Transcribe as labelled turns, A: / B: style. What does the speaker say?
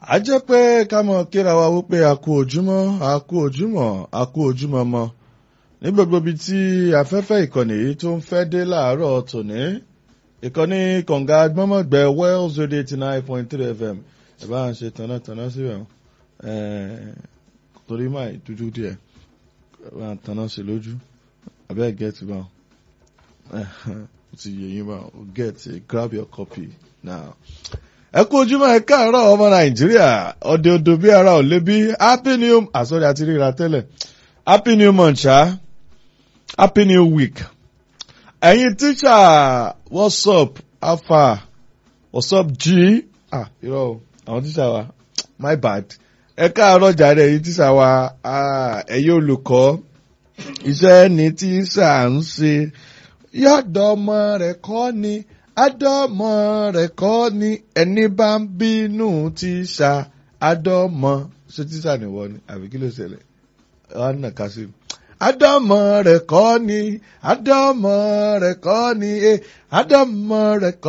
A: a jẹ́ pé ká mọ̀ kíra wa wípé a kú ojúmọ́ a kú ojúmọ́ a kú ojúmọ́ mọ́ ní gbogbo ibi tí afẹ́fẹ́ ìkànnì yìí tó ń fẹ́ dé láàárọ̀ tòní ìkànnì kọ̀ǹga gbọ́mọ̀gbẹ́ wells radio eighty nine point three fm ẹ̀ bá ń ṣe tànátaná síbẹ̀ torí máa dúdú díẹ̀ bá ń taná sí lójú abẹ́ gẹ́tì bá ti yẹ yín bá get grab your copy now ẹ kú ojúmọ́ ẹ káàárọ̀ ọmọ nàìjíríà ọdẹ odò bí ara ò lé bí happy new àsọdẹ àti ríra tẹ́lẹ̀ happy new month ṣá happy new week ẹ̀yin tíṣà what's up alpha what's up g ah irọ́ o àwọn tíṣà wa my bad ẹ káàárọ̀ jàre ẹ̀yin tíṣà wa ẹ̀yin olùkọ́ iṣẹ́ ni tíṣà ń ṣe yọ̀dọ̀ ọmọ rẹ̀ kọ́ ni àdọ́mọ rẹ̀ kọ́ ni ẹni bá ń bínú tíṣà àdọ́mọ ṣé tíṣà nìwọ ni àbí kí ló ṣẹlẹ̀ wọn nà ká sí i. àdọ́mọ rẹ̀ kọ́ ni àdọ́mọ rẹ̀ kọ́ ni àdọ́mọ rẹ̀ kọ́.